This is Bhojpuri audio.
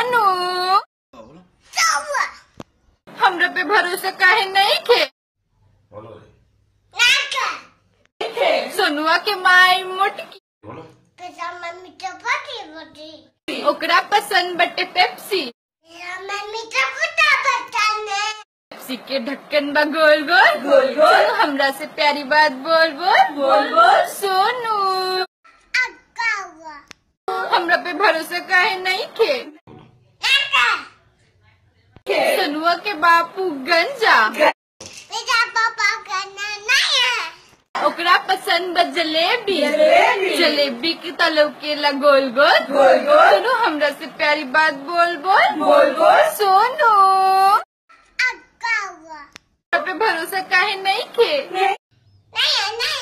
सोनू हमरा पे भरोसा काहे नहीं खे बोलो रे सोनुआ के माई मोटकी बोलो ओकरा पसंद बटे पेप्सी पेप्सी के ढक्कन बा गोल गोल गोल गोल हमरा से प्यारी बात बोल बोल बोल बोल सोनू हमरा पे भरोसा काहे नहीं खे सोनुआ के बापू गंजा ओकरा पसंद बा जलेबी जलेबी के तलो के ला गोल गोल गोल गोल सोनू हमरा से प्यारी बात बोल बोल बोल बोल सोनू हमरा पे भरोसा काहे नहीं खे